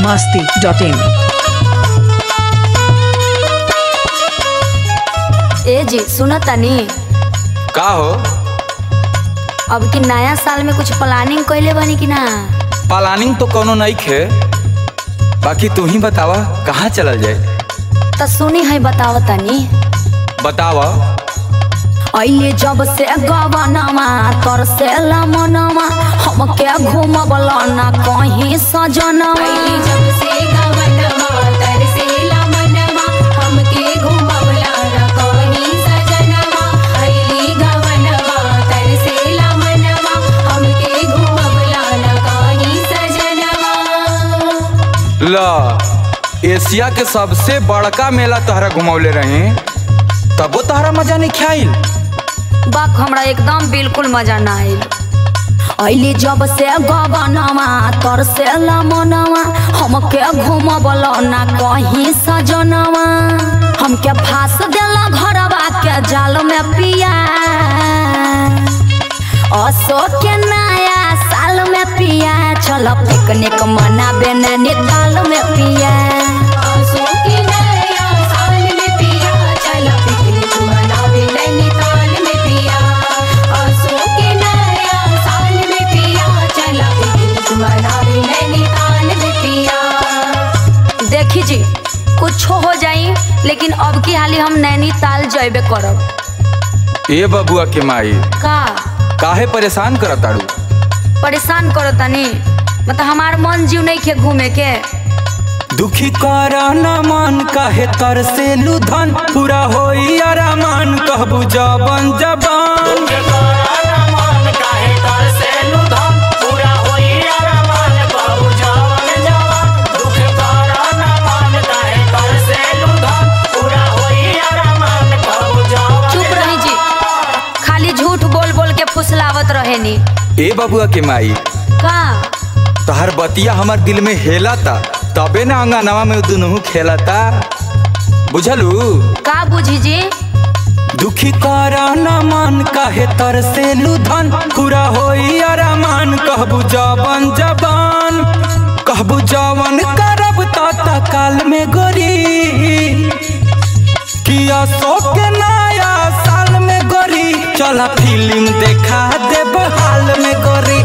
masti.in. ए जी सुनो तनी का हो अब की नया साल में कुछ प्लानिंग कइले बनी कि ना प्लानिंग तो कोनो नहीं खे बाकी तू ही बतावा कहाँ चलल जाए त सुनी है बताव तनी बतावा अइले जब से गवनमा तर से लमनमा हमके घूमबला ना कहीं सजनमा जब से गवनमा तरसेला मनवा हमके घुमवला न कहीं सजनवा अइली गवनमा तरसेला मनवा हमके घुमवला न कहीं सजनवा ल एशिया के सबसे बड़का मेला तहरा घुमौले रहे तबो तहरा मजा नहीं ख्याल बाक हमरा एकदम बिल्कुल मजा ना आइल अइले जब से गवनमा तर से लमनमा हमके घूमबला ना कहीं सजनमा हमके फांस देला घरवा के जाल में पिया अशोक के नया साल में पिया चल पिकनिक मनाबे नैनीताल में पिया आंसू के नया साल में पिया चला पिकनिक मनावे नैनीताल में पिया आंसू के नया साल में पिया चला पिकनिक मनावे नैनीताल में पिया देखी जी कुछ हो जाई लेकिन अब की हाली हम नैनीताल जैबे करब ए बबुआ के माई का काहे परेशान करत ताड़ू परेशान करो तनी मतलब हमार मन जीव नहीं खे घूमे के दुखी कर न मन काहे तर से लुधन पूरा होई अरमान कहबू जबन जबान चुप रही जी खाली झूठ बोल बोल के फुसलावत रहे नी ए बबुआ के माई का तहर बतिया हमार दिल में हेलाता तबे ना अंगनवा में दुनू खेलता बुझलू का बुझी जी दुखी कर न मन काहे तर से लुधन पूरा होई अरमान कहबू जबन जबान कहबू जवन करब ता काल में गोरी किया सो के नया साल में गोरी चला फिल्म देखा देब हाल में गोरी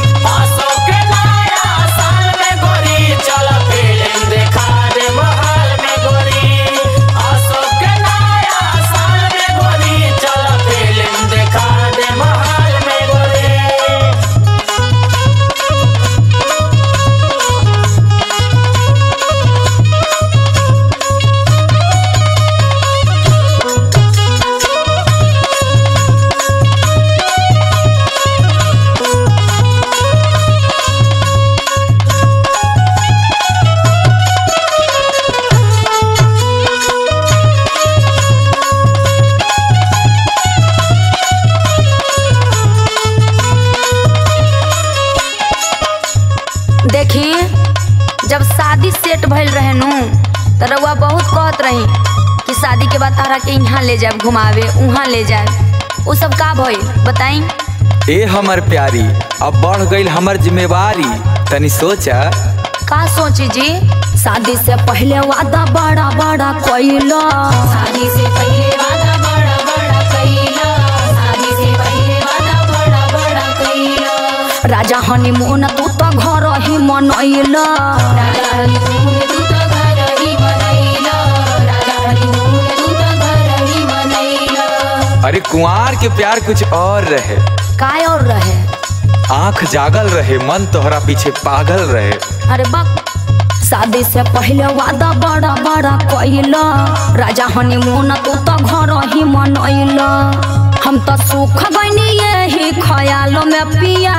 देखी जब शादी सेट भइल रहे नु त रउआ बहुत कहत रही कि शादी के बाद तारा के यहाँ ले जाए घुमावे उहाँ ले जाए वो सब का भइल बताई ए हमर प्यारी अब बढ़ गईल हमर जिम्मेवारी तनी सोचा का सोची जी शादी से पहले वादा बड़ा बड़ा कइला शादी से पहले वादा बड़ा बड़ा कइला शादी से पहले वादा बड़ा बड़ा कइला राजा हनीमून तू तो घर ही मनैला राजा हनीमून तू तो घर ही मनैला राजा हनीमून तू तो घर ही मनैला अरे कुंवार के प्यार कुछ और रहे काय और रहे आंख जागल रहे मन तोहरा पीछे पागल रहे अरे बक शादी से पहले वादा बड़ा बड़ा कइला राजा हनीमून तू तो घर ही मनैला हम तो सुख गइनी यही ख्यालों में पिया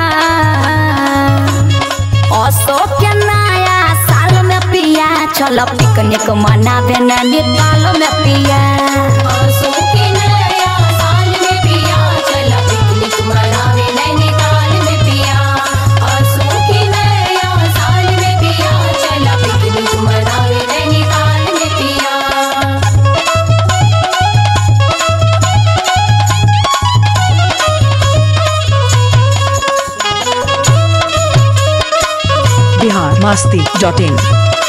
अशोक के नया साल में पिया चल पिकनिक मनावे नैनीताल में पिया आंसू के नया साल में पिया चला पिकनिक मनावे नैनीताल में पिया आंसू के नया साल में पिया चला पिकनिक मनावे नैनीताल में पिया Bihar masti.in.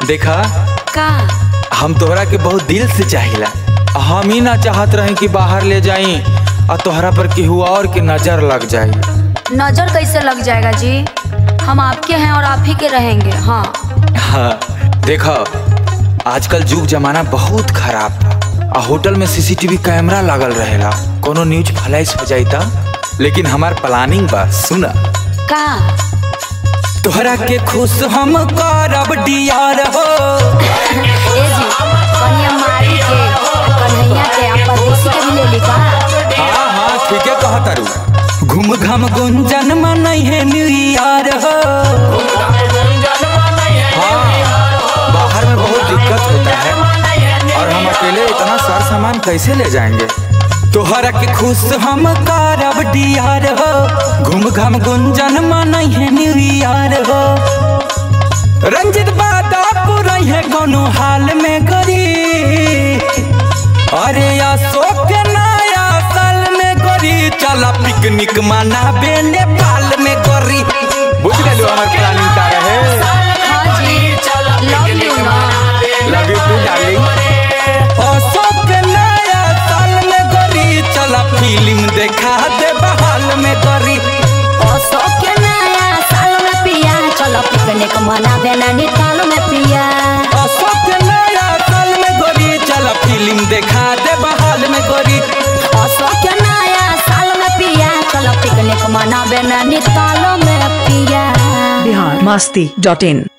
देखा का हम तोहरा के बहुत दिल से चाहिला हम ही ना चाहत रहे कि बाहर ले जाई और तोहरा पर केहू और के नजर लग जाई नजर कैसे लग जाएगा जी हम आपके हैं और आप ही के रहेंगे हाँ हाँ देखो आजकल युग जमाना बहुत खराब बा आ होटल में सीसीटीवी कैमरा लागल रहेला कोनो न्यूज फ्लैश हो जाई त लेकिन हमार प्लानिंग बा सुना का तोहरा के खुश हम करब डियार हो ए जी कन्या मारी के कन्हैया के आप परदेसी के भी ले ली का हाँ हाँ ठीक है कहा तारू घूम घाम गुंजन मनई है न्यू ईयर हो हाँ बाहर में बहुत दिक्कत होता है और हम अकेले इतना सार सामान कैसे ले जाएंगे तोहरा के खुश हम करब डियार हो घूम घाम गुंजन मनई है न्यू ईयर हो रंजित बादा पुरई है कोनो हाल में गरी अरे अशोक नया साल में गोरी चला पिकनिक मनाबे नेपाल में गोरी बुझ गए हमार प्लानिंग का रहे हाँ जी लव यू ना love you too darling Ashok नया साल में गोरी चला फिल्म देखा दे बहाल में गोरी अशोक के नया साल में पिया चलो पिकनिक मनाबे नैनीताल में पिया अशोक नया साल में गोरी चला फिल्म देखा दे बहाल में गोरी अशोक के नया साल में पिया चलो पिकनिक मनाबे नैनीताल में पिया बिहार मस्ती डॉट इन